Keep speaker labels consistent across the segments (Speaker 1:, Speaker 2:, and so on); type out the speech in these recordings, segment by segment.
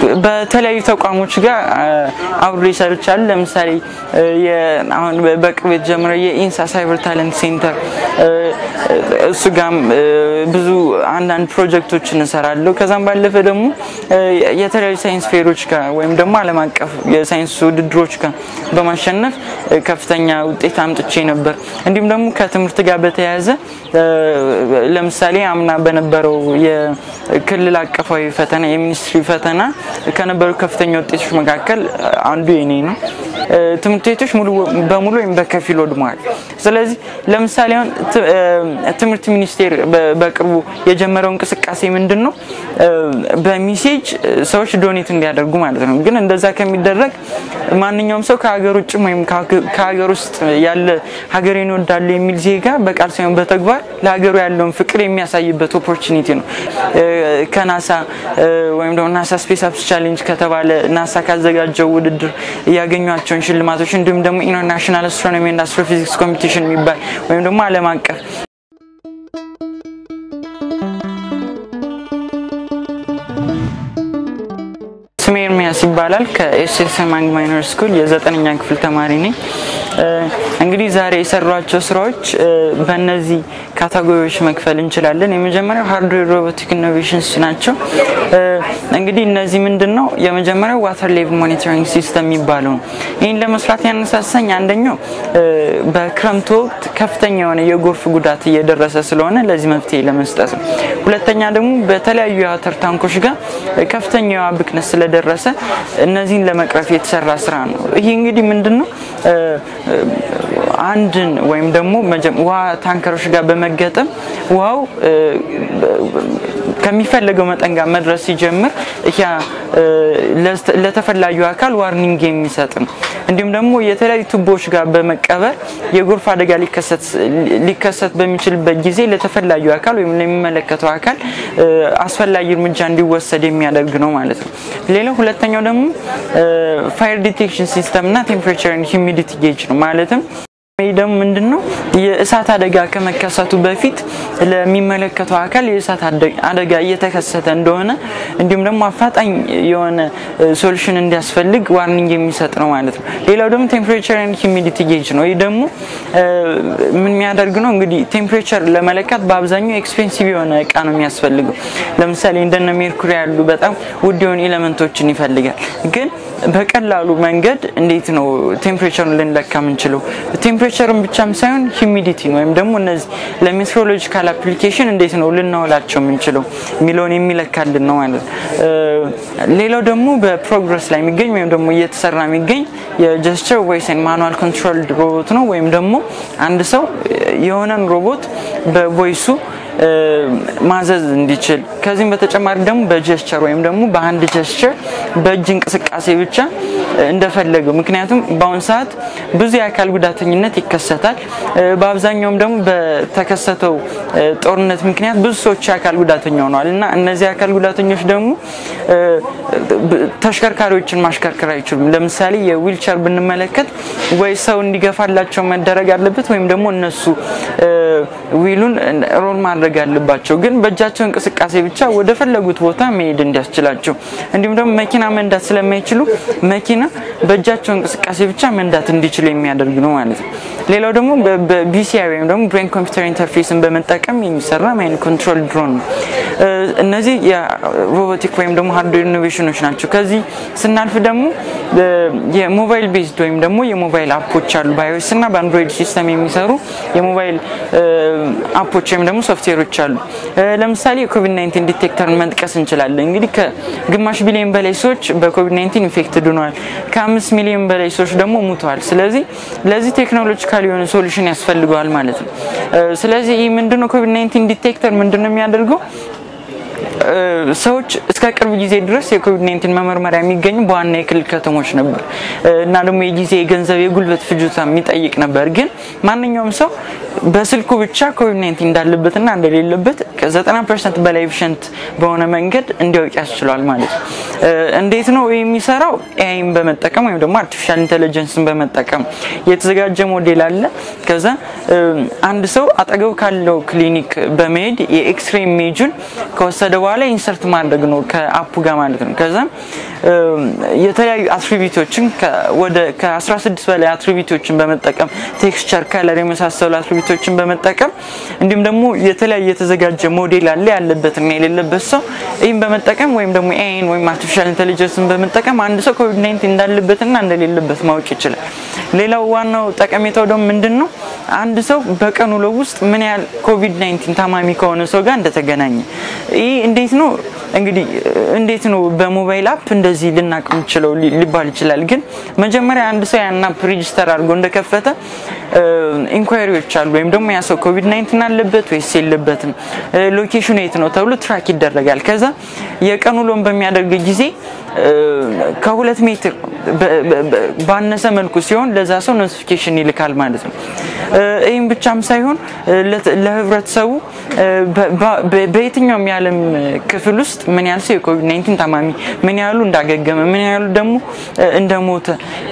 Speaker 1: በተለያዩ ተቋሞች ጋር አብሮ ይሰርቻል። ለምሳሌ አሁን በቅርብ የተጀመረው የኢንሳ ሳይበር ታለንት ሴንተር እሱ ጋም ብዙ አንዳንድ ፕሮጀክቶችን እንሰራለሁ። ከዛም ባለፈ ደግሞ የተለያዩ ሳይንስ ፌሮች ጋር ወይም ደግሞ ዓለም አቀፍ የሳይንስ ውድድሮች ጋር በማሸነፍ ከፍተኛ ውጤት አምጥቼ ነበር። እንዲሁም ደግሞ ከትምህርት ጋር በተያያዘ ለምሳሌ አምና በነበረው የክልል አቀፋዊ ፈተና የሚኒስትሪ ፈተና ከነበሩ ከፍተኛ ውጤቶች መካከል አንዱ የኔ ነው። ትምህርት ቤቶች ሙሉ በሙሉ ወይም በከፊል ወድመዋል። ስለዚህ ለምሳሌ አሁን ትምህርት ሚኒስቴር በቅርቡ የጀመረው እንቅስቃሴ ምንድን ነው? በሚሴጅ ሰዎች ዶኔት እንዲያደርጉ ማለት ነው። ግን እንደዛ ከሚደረግ ማንኛውም ሰው ከሀገር ውጭም ወይም ከሀገር ውስጥ ያለ ሀገሬን እወዳለሁ የሚል ዜጋ በቃል ሳይሆን በተግባር ለሀገሩ ያለውን ፍቅር የሚያሳይበት ኦፖርቹኒቲ ነው። ከናሳ ወይም ደግሞ ናሳ ስፔስ አፕስ ቻሌንጅ ከተባለ ናሳ ካዘጋጀው ውድድር ያገኟቸውን ሽልማቶች እንዲሁም ደግሞ ኢንተርናሽናል አስትሮኖሚ ኤንድ አስትሮፊዚክስ ኮምፒቲሽን የሚባል ወይም ደግሞ ዓለም አቀፍ ስሜ ኤርሚያስ ይባላል። ከኤስኤስ ማንግ ማይነር ስኩል የዘጠነኛ ክፍል ተማሪ ነኝ። እንግዲህ ዛሬ የሰሯቸው ስራዎች በእነዚህ ካታጎሪዎች መክፈል እንችላለን። የመጀመሪያው ሃርድዌር ሮቦቲክ ኢኖቬሽንስ ናቸው። እንግዲህ እነዚህ ምንድን ነው? የመጀመሪያው ዋተር ሌቭል ሞኒተሪንግ ሲስተም የሚባለው ነው። ይህን ለመስራት ያነሳሳኝ አንደኛው በክረምቱ ወቅት ከፍተኛ የሆነ የጎርፍ ጉዳት እየደረሰ ስለሆነ ለዚህ መፍትሄ ለመስጠት ነው። ሁለተኛ ደግሞ በተለያዩ የዋተር ታንኮች ጋር ከፍተኛ የውሃ ብክነት ስለደረሰ እነዚህን ለመቅረፍ የተሰራ ስራ ነው። ይህ እንግዲህ ምንድን ነው አንድን ወይም ደግሞ ውሃ ታንከሮች ጋር በመገጠም ውሃው ከሚፈለገው መጠን ጋር መድረስ ሲጀምር ያ ለተፈላጊው አካል ዋርኒንግ የሚሰጥ ነው። እንዲሁም ደግሞ የተለያዩ ቱቦዎች ጋር በመቀበር የጎርፍ አደጋ ሊከሰት በሚችልበት ጊዜ ለተፈላጊው አካል ወይም ለሚመለከተው አካል አስፈላጊ እርምጃ እንዲወሰድ የሚያደርግ ነው ማለት ነው። ሌላው ሁለተኛው ደግሞ ፋየር ዲቴክሽን ሲስተም እና ቴምፕሬቸር ሂሚዲቲ ጌጅ ነው ማለትም ይህ ደግሞ ምንድን ነው? የእሳት አደጋ ከመከሰቱ በፊት ለሚመለከተው አካል የእሳት አደጋ እየተከሰተ እንደሆነ እንዲሁም ደግሞ አፋጣኝ የሆነ ሶሉሽን እንዲያስፈልግ ዋርኒንግ የሚሰጥ ነው ማለት ነው። ሌላው ደግሞ ቴምፕሬቸር ኤንድ ሂሚዲቲ ጌጅ ነው። ይህ ደግሞ ምን የሚያደርግ ነው? እንግዲህ ቴምፕሬቸር ለመለካት በአብዛኛው ኤክስፔንሲቭ የሆነ እቃ ነው የሚያስፈልገው። ለምሳሌ እንደነ ሜርኩሪ ያሉ በጣም ውድ የሆኑ ኤሌመንቶችን ይፈልጋል። ግን በቀላሉ መንገድ እንዴት ነው ቴምፕሬቸሩን ልንለካ የምንችለው? ቴምፕሬቸርን ብቻም ሳይሆን ሂሚዲቲን ወይም ደግሞ እነዚህ ለሜትሮሎጂካል አፕሊኬሽን እንዴት ነው ልናውላቸው የምንችለው የሚለውን የሚለካልን ነው ማለት ነው። ሌላው ደግሞ በፕሮግረስ ላይ የሚገኝ ወይም ደግሞ እየተሰራ የሚገኝ የጀስቸር ቮይስ ኤንድ ማኑዋል ኮንትሮልድ ሮቦት ነው። ወይም ደግሞ አንድ ሰው የሆነን ሮቦት በቮይሱ ማዘዝ እንዲችል ከዚህም በተጨማሪ ደግሞ በጀስቸር ወይም ደግሞ በአንድ ጀስቸር በእጅ እንቅስቃሴ ብቻ እንደፈለገው። ምክንያቱም በአሁኑ ሰዓት ብዙ የአካል ጉዳተኝነት ይከሰታል። በአብዛኛውም ደግሞ በተከሰተው ጦርነት ምክንያት ብዙ ሰዎች የአካል ጉዳተኛ ሆነዋል እና እነዚህ የአካል ጉዳተኞች ደግሞ ተሽከርካሪዎችን ማሽከርከር አይችሉም። ለምሳሌ የዊልቸር ብንመለከት ወይ ሰው እንዲገፋላቸው መደረግ አለበት ወይም ደግሞ እነሱ ዊሉን ሮል ማድረግ አለባቸው። ግን በእጃቸው እንቅስቃሴ ብቻ ወደ ፈለጉት ቦታ መሄድ እንዲያስችላቸው እንዲሁም ደግሞ መኪና መንዳት ስለማይችሉ መኪና በእጃቸው እንቅስቃሴ ብቻ መንዳት እንዲችሉ የሚያደርግ ነው ማለት ነው። ሌላው ደግሞ በቢሲአይ ወይም ደግሞ ብሬን ኮምፒውተር ኢንተርፌስን በመጠቀም የሚሰራ ማይንድ ኮንትሮል ድሮን ነው። እነዚህ የሮቦቲክ ወይም ደግሞ ሃርድዌር ኢኖቬሽኖች ናቸው። ከዚህ ስናልፍ ደግሞ የሞባይል ቤዝድ ወይም ደግሞ የሞባይል አፖች አሉ። በአይኦኤስ እና በአንድሮይድ ሲስተም የሚሰሩ የሞባይል አፖች ወይም ደግሞ ሶፍትዌሮች አሉ። ለምሳሌ የኮቪድ 19 ዲቴክተርን መጥቀስ እንችላለን። እንግዲህ ከግማሽ ቢሊዮን በላይ ሰዎች በኮቪድ 19 ኢንፌክትድ ሆነዋል። ከአምስት ሚሊዮን በላይ ሰዎች ደግሞ ሙተዋል። ስለዚህ ለዚህ ቴክኖሎጂካል የሆነ ሶሉሽን ያስፈልገዋል ማለት ነው። ስለዚህ ይህ ምንድነው ኮቪድ 19 ዲቴክተር ምንድነው የሚያደርገው? ሰዎች እስከ ቅርብ ጊዜ ድረስ የኮቪድ 19 መመርመሪያ የሚገኙ በዋና የክልል ከተሞች ነበር እና ደግሞ የጊዜ የገንዘብ የጉልበት ፍጆታ የሚጠይቅ ነበር። ግን ማንኛውም ሰው በስልኩ ብቻ ኮቪድ 19 እንዳለበትና እንደሌለበት ከ90 ፐርሰንት በላይ ኤፊሽንት በሆነ መንገድ እንዲያውቅ ያስችሏል ማለት ነው። እንዴት ነው የሚሰራው? ኤአይን በመጠቀም ወይም ደግሞ አርቲፊሻል ኢንቴሊጀንስን በመጠቀም የተዘጋጀ ሞዴል አለ። ከዛ አንድ ሰው አጠገቡ ካለው ክሊኒክ በመሄድ የኤክስሬ ኢሜጁን ከወሰደ በኋላ ኢንሰርት ማድረግ ነው ከአፑ ጋር ማለት ነው። ከዛ የተለያዩ አትሪቢዩቶችን ወደ ከ16 በላይ አትሪቢዩቶችን በመጠቀም ቴክስቸር፣ ከለር የመሳሰሉ አትሪቢዩቶችን በመጠቀም እንዲሁም ደግሞ የተለያየ የተዘጋጀ ሞዴል አለ ያለበትና የሌለበት ሰው ይህም በመጠቀም ወይም ደግሞ ኤአይን ወይም አርቲፊሻል ኢንቴሊጀንስን በመጠቀም አንድ ሰው ኮቪድ 19 እንዳለበትና እንደሌለበት ማወቅ ይችላል። ሌላው ዋናው ጠቀሜታው ደግሞ ምንድን ነው? አንድ ሰው በቀን ውሎ ውስጥ ምን ያህል ኮቪድ 19 ታማሚ ከሆነ ሰው ጋር እንደተገናኘ ይህ እንዴት ነው እንግዲህ እንዴት ነው በሞባይል አፕ እንደዚህ ልናቅ የምችለው ሊባል ይችላል። ግን መጀመሪያ አንድ ሰው ያን አፕ ሬጅስተር አድርጎ እንደከፈተ ኢንኳሪዎች አሉ። ወይም ደግሞ ያ ሰው ኮቪድ 19 አለበት ወይስ የለበትም፣ ሎኬሽኑ የት ነው ተብሎ ትራክ ይደረጋል። ከዛ የቀን ውሎን በሚያደርግ ጊዜ ከሁለት ሜትር ባነሰ መልኩ ሲሆን ለዛ ሰው ኖቲፊኬሽን ይልካል ማለት ነው። ይህም ብቻም ሳይሆን ለህብረተሰቡ በየትኛውም የዓለም ክፍል ውስጥ ምን ያህል ሰው የኮቪድ 19 ታማሚ ምን ያህሉ እንዳገገመ ምን ያህሉ ደግሞ እንደሞተ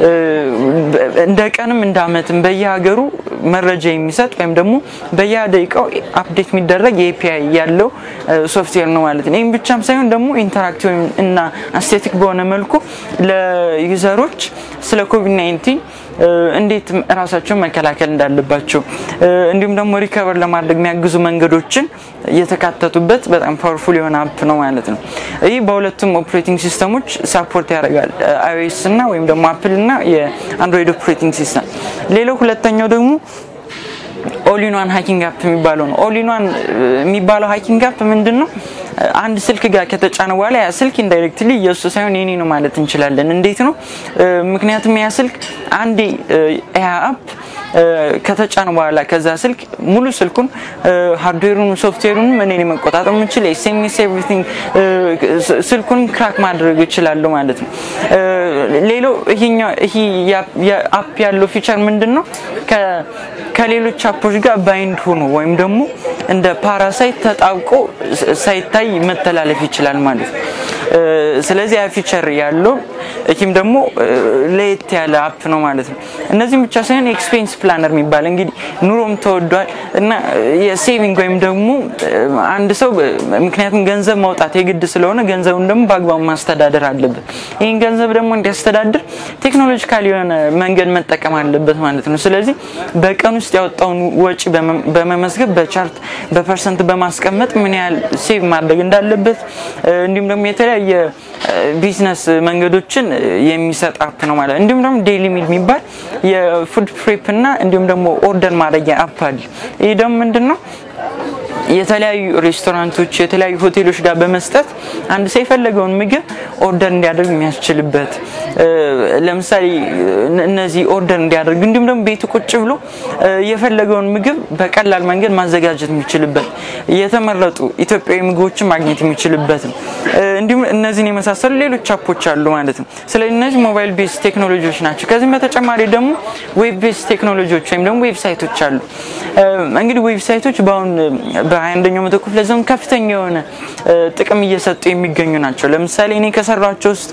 Speaker 1: እንደ ቀንም እንደ ዓመትም በየሀገሩ መረጃ የሚሰጥ ወይም ደግሞ በየደቂቃው አፕዴት የሚደረግ የኤፒአይ ያለው ሶፍትዌር ነው ማለት ነው። ይህም ብቻም ሳይሆን ደግሞ ኢንተራክቲቭ እና አስቴቲክ በሆነ መልኩ ለዩዘሮች ስለ ኮቪድ 19 እንዴት ራሳቸውን መከላከል እንዳለባቸው እንዲሁም ደግሞ ሪከቨር ለማድረግ የሚያግዙ መንገዶችን የተካተቱበት በጣም ፓወርፉል የሆነ አፕ ነው ማለት ነው። ይህ በሁለቱም ኦፕሬቲንግ ሲስተሞች ሳፖርት ያደርጋል፣ አይኦኤስ እና ወይም ደግሞ አፕል እና የአንድሮይድ ኦፕሬቲንግ ሲስተም። ሌላው ሁለተኛው ደግሞ ኦሊኗን ሃኪንግ አፕ የሚባለው ነው። ኦሊኗን የሚባለው ሃኪንግ አፕ ምንድን ነው? አንድ ስልክ ጋር ከተጫነ በኋላ ያ ስልክ ኢንዳይሬክትሊ የእሱ ሳይሆን የኔ ነው ማለት እንችላለን። እንዴት ነው? ምክንያቱም ያ ስልክ አንዴ ያ አፕ ከተጫነ በኋላ ከዛ ስልክ ሙሉ ስልኩን ሃርድዌሩን ሶፍትዌሩንም እኔ መቆጣጠር የምችል ኤስኤምኤስ ኤቭሪቲንግ ስልኩን ክራክ ማድረግ እችላለሁ ማለት ነው። ሌላው ይሄኛው ይሄ አፕ ያለው ፊቸር ምንድን ነው? ከሌሎች አፖች ጋር ባይንድ ሆኖ ወይም ደግሞ እንደ ፓራሳይት ተጣብቆ ሳይታይ መተላለፍ ይችላል ማለት ነው። ስለዚህ ያ ፊቸር ያለው ይህም ደግሞ ለየት ያለ አፕ ነው ማለት ነው። እነዚህም ብቻ ሳይሆን ኤክስፔንስ ፕላነር የሚባል እንግዲህ ኑሮም ተወዷል እና የሴቪንግ ወይም ደግሞ አንድ ሰው ምክንያቱም ገንዘብ ማውጣት የግድ ስለሆነ ገንዘቡን ደግሞ በአግባቡ ማስተዳደር አለበት። ይህን ገንዘብ ደግሞ እንዲያስተዳድር ቴክኖሎጂካል የሆነ መንገድ መጠቀም አለበት ማለት ነው። ስለዚህ በቀን ውስጥ ያወጣውን ወጪ በመመዝገብ በቻርት በፐርሰንት በማስቀመጥ ምን ያህል ሴቭ ማድረግ እንዳለበት እንዲሁም ደግሞ የተለያየ ቢዝነስ መንገዶችን የሚሰጥ አፕ ነው ማለት ነው። እንዲሁም ደግሞ ዴይሊ ሚል የሚባል የፉድ ፕሬፕ እና እንዲሁም ደግሞ ኦርደር ማድረጊያ አፕ አለ። ይህ ደግሞ ምንድን ነው? የተለያዩ ሬስቶራንቶች የተለያዩ ሆቴሎች ጋር በመስጠት አንድ ሰው የፈለገውን ምግብ ኦርደር እንዲያደርግ የሚያስችልበት ለምሳሌ እነዚህ ኦርደር እንዲያደርግ እንዲሁም ደግሞ ቤቱ ቁጭ ብሎ የፈለገውን ምግብ በቀላል መንገድ ማዘጋጀት የሚችልበት የተመረጡ ኢትዮጵያዊ ምግቦችን ማግኘት የሚችልበት ነው። እንዲሁም እነዚህን የመሳሰሉ ሌሎች አፖች አሉ ማለት ነው። ስለዚህ እነዚህ ሞባይል ቤዝ ቴክኖሎጂዎች ናቸው። ከዚህም በተጨማሪ ደግሞ ዌብ ቤዝ ቴክኖሎጂዎች ወይም ደግሞ ዌብሳይቶች አሉ። እንግዲህ ዌብሳይቶች በአሁን በ21ኛው መቶ ክፍለ ዘመን ከፍተኛ የሆነ ጥቅም እየሰጡ የሚገኙ ናቸው። ለምሳሌ እኔ ከሰራቸው ውስጥ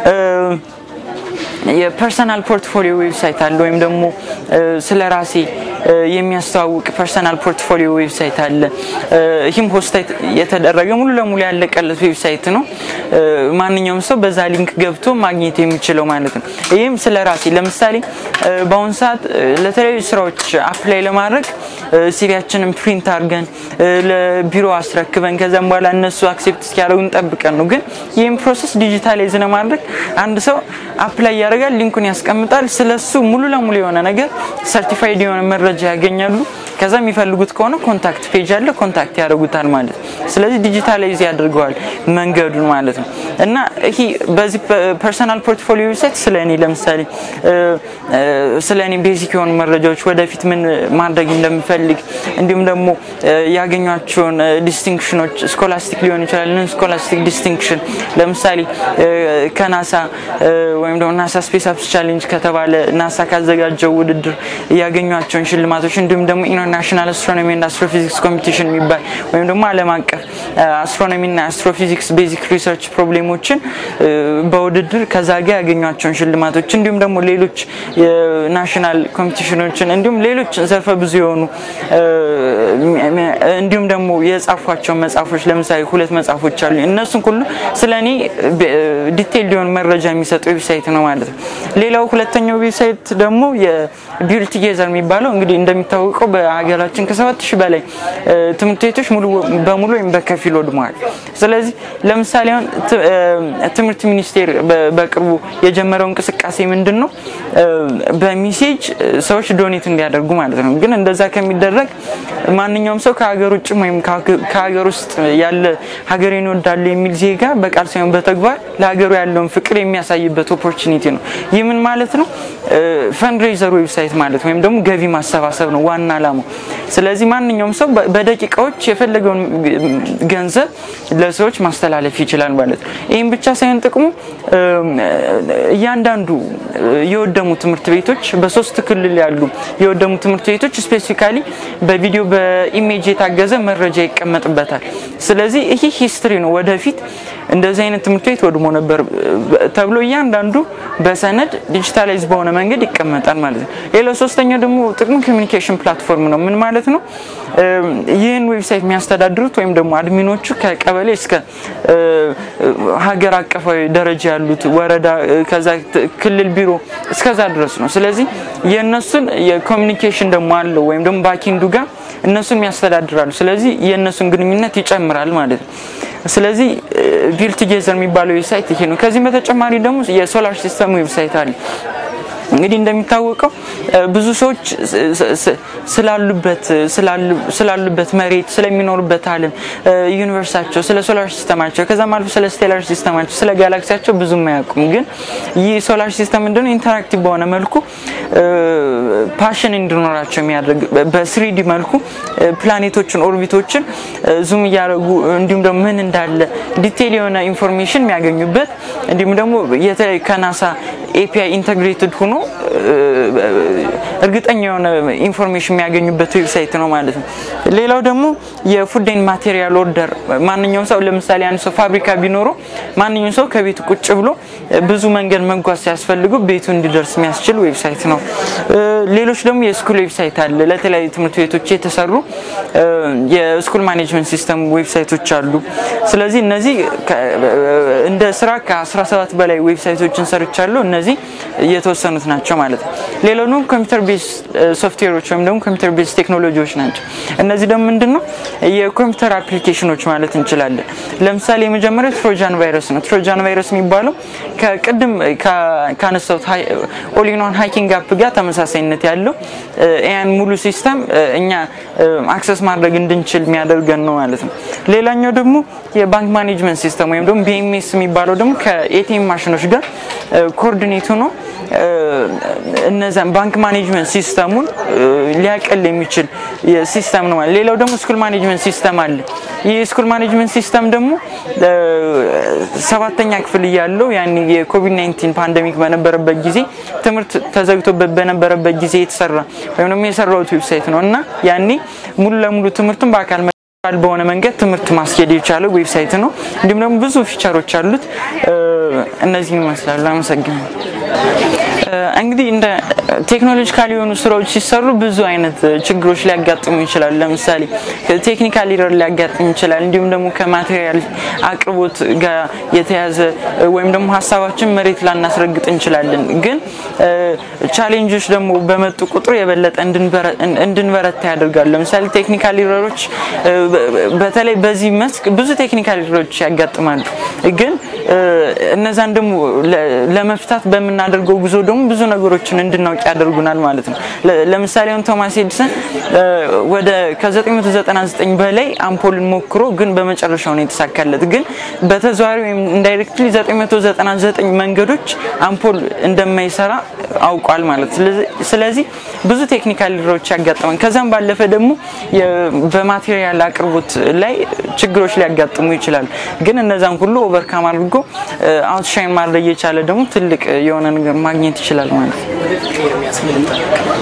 Speaker 1: የፐርሰናል ፖርትፎሊዮ ዌብሳይት አለ ወይም ደግሞ ስለ ራሴ የሚያስተዋውቅ ፐርሰናል ፖርትፎሊዮ ዌብሳይት አለ። ይህም ሆስት የተደረገ ሙሉ ለሙሉ ያለቀለት ዌብሳይት ነው። ማንኛውም ሰው በዛ ሊንክ ገብቶ ማግኘት የሚችለው ማለት ነው። ይህም ስለ ራሴ ለምሳሌ በአሁኑ ሰዓት ለተለያዩ ስራዎች አፕላይ ለማድረግ ሲቪያችንን ፕሪንት አድርገን ለቢሮ አስረክበን ከዛም በኋላ እነሱ አክሴፕት እስኪያደርጉን ጠብቀን ነው። ግን ይህም ፕሮሰስ ዲጂታላይዝ ለማድረግ አንድ ሰው አፕላይ ያደርጋል፣ ሊንኩን ያስቀምጣል። ስለሱ ሙሉ ለሙሉ የሆነ ነገር ሰርቲፋይድ የሆነ መረጃ ያገኛሉ። ከዛ የሚፈልጉት ከሆነ ኮንታክት ፔጅ አለ፣ ኮንታክት ያደርጉታል ማለት ነው። ስለዚህ ዲጂታላይዝ ያደርገዋል መንገዱን ማለት ነው። እና ይሄ በዚህ ፐርሰናል ፖርትፎሊዮ ዌብሳይት ስለ እኔ ለምሳሌ ስለ እኔ ቤዚክ የሆኑ መረጃዎች ወደፊት ምን ማድረግ እንደምፈልግ እንዲሁም ደግሞ ያገኟቸውን ዲስቲንክሽኖች ስኮላስቲክ ሊሆን ይችላል። ንን ስኮላስቲክ ዲስቲንክሽን ለምሳሌ ከናሳ ወይም ደግሞ ናሳ ስፔስ አፕስ ቻሌንጅ ከተባለ ናሳ ካዘጋጀው ውድድር ያገኟቸውን ሽልማቶች ሽልማቶች እንዲሁም ደግሞ ኢንተርናሽናል አስትሮኖሚ እና አስትሮፊዚክስ ኮምፒቲሽን የሚባል ወይም ደግሞ ዓለም አቀፍ አስትሮኖሚ እና አስትሮፊዚክስ ቤዚክ ሪሰርች ፕሮብሌሞችን በውድድር ከዛ ጋር ያገኟቸውን ሽልማቶች እንዲሁም ደግሞ ሌሎች የናሽናል ኮምፒቲሽኖችን እንዲሁም ሌሎች ዘርፈ ብዙ የሆኑ እንዲሁም ደግሞ የጻፏቸው መጽሐፎች ለምሳሌ ሁለት መጽሐፎች አሉ። እነሱን ሁሉ ስለ እኔ ዲቴል ሊሆን መረጃ የሚሰጥ ዌብሳይት ነው ማለት ነው። ሌላው ሁለተኛው ዌብሳይት ደግሞ የቢውል ቱጌዘር የሚባለው እንግዲህ እንደሚታወቀው በሀገራችን ከሰባት ሺህ በላይ ትምህርት ቤቶች ሙሉ በሙሉ ወይም በከፊል ወድመዋል። ስለዚህ ለምሳሌ አሁን ትምህርት ሚኒስቴር በቅርቡ የጀመረው እንቅስቃሴ ምንድን ነው? በሚሴጅ ሰዎች ዶኔት እንዲያደርጉ ማለት ነው። ግን እንደዛ ከሚደረግ ማንኛውም ሰው ከሀገር ውጭም ወይም ከሀገር ውስጥ ያለ ሀገሬን እወዳለሁ የሚል ዜጋ በቃል ሳይሆን በተግባር ለሀገሩ ያለውን ፍቅር የሚያሳይበት ኦፖርቹኒቲ ነው። ይህ ምን ማለት ነው? ፈንድሬዘር ዌብሳይት ማለት ወይም ደግሞ ገቢ ማሰባሰብ ነው ዋና አላማው። ስለዚህ ማንኛውም ሰው በደቂቃዎች የፈለገውን ገንዘብ ለሰዎች ማስተላለፍ ይችላል ማለት ነው። ይህም ብቻ ሳይሆን ጥቅሙ እያንዳንዱ የወደሙ ትምህርት ቤቶች በሶስት ክልል ያሉ የወደሙ ትምህርት ቤቶች ስፔሲፊካሊ በቪዲዮ በኢሜጅ የታገዘ መረጃ ይቀመጥበታል። ስለዚህ ይህ ሂስትሪ ነው። ወደፊት እንደዚህ አይነት ትምህርት ቤት ወድሞ ነበር ተብሎ እያንዳንዱ በሰነድ ዲጂታላይዝ በሆነ መንገድ ይቀመጣል ማለት ነው። ሌላው ሶስተኛው ደግሞ ጥቅሙ ኮሚኒኬሽን ፕላትፎርም ነው። ምን ማለት ነው? ይህን ዌብሳይት የሚያስተዳድሩት ወይም ደግሞ አድሚኖቹ ከቀበሌ እስከ ሀገር አቀፋዊ ደረጃ ያሉት ወረዳ፣ ከዛ ክልል ቢሮ እስከዛ ድረስ ነው። ስለዚህ የእነሱን የኮሚኒኬሽን ደግሞ አለው ወይም ደግሞ ባኪንዱ ጋር እነሱን ያስተዳድራሉ። ስለዚህ የእነሱን ግንኙነት ይጨምራል ማለት ነው። ስለዚህ ቢል ቱጌዘር የሚባለው ዌብሳይት ይሄ ነው። ከዚህም በተጨማሪ ደግሞ የሶላር ሲስተም ዌብሳይት አለ። እንግዲህ እንደሚታወቀው ብዙ ሰዎች ስላሉበት ስላሉበት መሬት ስለሚኖሩበት ዓለም ዩኒቨርሳቸው፣ ስለ ሶላር ሲስተማቸው ከዛም አልፎ ስለ ስቴላር ሲስተማቸው፣ ስለ ጋላክሲያቸው ብዙም አያውቁም። ግን ይህ ሶላር ሲስተም ምንድነው ኢንተራክቲቭ በሆነ መልኩ ፓሽን እንዲኖራቸው የሚያደርግ በስሪዲ መልኩ ፕላኔቶችን ኦርቢቶችን ዙም እያደረጉ እንዲሁም ደግሞ ምን እንዳለ ዲቴል የሆነ ኢንፎርሜሽን የሚያገኙበት እንዲሁም ደግሞ የተለያዩ ከናሳ ኤፒአይ ኢንተግሬትድ ሆኖ እርግጠኛ የሆነ ኢንፎርሜሽን የሚያገኙበት ዌብሳይት ነው ማለት ነው። ሌላው ደግሞ የፉድን ማቴሪያል ኦርደር ማንኛውም ሰው ለምሳሌ አንድ ሰው ፋብሪካ ቢኖረው ማንኛውም ሰው ከቤቱ ቁጭ ብሎ ብዙ መንገድ መጓዝ ሲያስፈልጉ ቤቱ እንዲደርስ የሚያስችል ዌብሳይት ነው። ሌሎች ደግሞ የስኩል ዌብሳይት አለ። ለተለያዩ ትምህርት ቤቶች የተሰሩ የስኩል ማኔጅመንት ሲስተም ዌብሳይቶች አሉ። ስለዚህ እነዚህ እንደ ስራ ከ17 በላይ ዌብሳይቶችን ሰርቻለሁ። እነዚህ የተወሰኑት ናቸው ማለት ነው። ሌላው ደግሞ ኮምፒውተር ቤዝ ሶፍትዌሮች ወይም ደግሞ ኮምፒውተር ቤዝ ቴክኖሎጂዎች ናቸው። እነዚህ ደግሞ ምንድን ነው የኮምፒውተር አፕሊኬሽኖች ማለት እንችላለን። ለምሳሌ የመጀመሪያው ትሮጃን ቫይረስ ነው። ትሮጃን ቫይረስ የሚባለው ከቅድም ካነሳሁት ኦሊኖን ሃይኪንግ አፕ ጋር ተመሳሳይነት ያለው ያን ሙሉ ሲስተም እኛ አክሰስ ማድረግ እንድንችል የሚያደርገን ነው ማለት ነው። ሌላኛው ደግሞ የባንክ ማኔጅመንት ሲስተም ወይም ደግሞ ቢኤምኤስ የሚባለው ደግሞ ከኤቲኤም ማሽኖች ጋር ኮኦርዲኔት ሆኖ እነዛን ባንክ ማኔጅመንት ሲስተሙን ሊያቀል የሚችል ሲስተም ነው ማለት። ሌላው ደግሞ ስኩል ማኔጅመንት ሲስተም አለ። ይህ ስኩል ማኔጅመንት ሲስተም ደግሞ ሰባተኛ ክፍል እያለው ያን የኮቪድ 19 ፓንደሚክ በነበረበት ጊዜ ትምህርት ተዘግቶበት በነበረበት ጊዜ የተሰራ ወይም ደግሞ የሰራሁት ዌብሳይት ነው እና ያኔ ሙሉ ለሙሉ ትምህርቱን በአካል በሆነ መንገድ ትምህርት ማስኬድ የቻለ ዌብሳይት ነው። እንዲሁም ደግሞ ብዙ ፊቸሮች አሉት። እነዚህን ይመስላሉ። አመሰግናለሁ። እንግዲህ እንደ ቴክኖሎጂካል የሆኑ ስራዎች ሲሰሩ ብዙ አይነት ችግሮች ሊያጋጥሙ ይችላሉ። ለምሳሌ ቴክኒካል ኢረር ሊያጋጥም ይችላል። እንዲሁም ደግሞ ከማቴሪያል አቅርቦት ጋር የተያዘ ወይም ደግሞ ሀሳባችን መሬት ላናስረግጥ እንችላለን። ግን ቻሌንጆች ደግሞ በመጡ ቁጥር የበለጠ እንድንበረታ ያደርጋሉ። ለምሳሌ ቴክኒካል ኢረሮች በተለይ በዚህ መስክ ብዙ ቴክኒካል ኢረሮች ያጋጥማሉ። ግን እነዛን ደግሞ ለመፍታት በምናደርገው ጉዞ ደግሞ ብዙ ነገሮችን እንድናውቅ ያደርጉናል ማለት ነው። ለምሳሌ አሁን ቶማስ ኤዲሰን ወደ ከ999 በላይ አምፖልን ሞክሮ ግን በመጨረሻው ነው የተሳካለት። ግን በተዘዋዋሪ ወይም ኢንዳይሬክትሊ 999 መንገዶች አምፖል እንደማይሰራ አውቋል ማለት ስለዚህ ብዙ ቴክኒካል ኢረሮች ያጋጥማል። ከዛም ባለፈ ደግሞ በማቴሪያል አቅርቦት ላይ ችግሮች ሊያጋጥሙ ይችላሉ። ግን እነዛን ሁሉ ኦቨርካም አድርጎ አውትሻይን ማድረግ የቻለ ደግሞ ትልቅ የሆነ ነገር ማግኘት ይችላል ማለት ነው።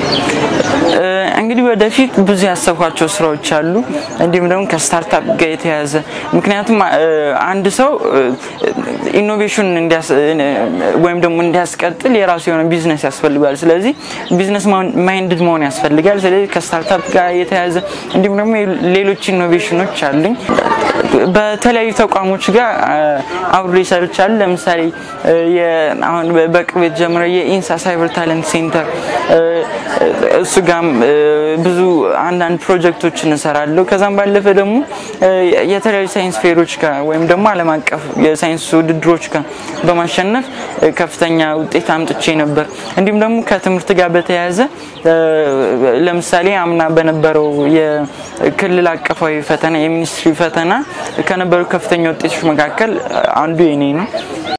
Speaker 1: እንግዲህ ወደፊት ብዙ ያሰብኳቸው ስራዎች አሉ፣ እንዲሁም ደግሞ ከስታርታፕ ጋር የተያያዘ ምክንያቱም አንድ ሰው ኢኖቬሽን ወይም ደግሞ እንዲያስቀጥል የራሱ የሆነ ቢዝነስ ያስፈልጋል። ስለዚህ ቢዝነስ ማይንድድ መሆን ያስፈልጋል። ስለዚህ ከስታርታፕ ጋር የተያያዘ እንዲሁም ደግሞ ሌሎች ኢኖቬሽኖች አሉኝ። በተለያዩ ተቋሞች ጋር አብሬ ሰርቻለሁ። ለምሳሌ አሁን በቅርብ የተጀመረው የኢንሳ ሳይበር ታለንት ሴንተር እሱ ጋም ብዙ አንዳንድ ፕሮጀክቶችን እንሰራለሁ። ከዛም ባለፈ ደግሞ የተለያዩ ሳይንስ ፌሮች ጋር ወይም ደግሞ ዓለም አቀፍ የሳይንስ ውድድሮች ጋር በማሸነፍ ከፍተኛ ውጤት አምጥቼ ነበር። እንዲሁም ደግሞ ከትምህርት ጋር በተያያዘ ለምሳሌ አምና በነበረው የክልል አቀፋዊ ፈተና የሚኒስትሪ ፈተና ከነበሩ ከፍተኛ ውጤቶች መካከል አንዱ የኔ ነው።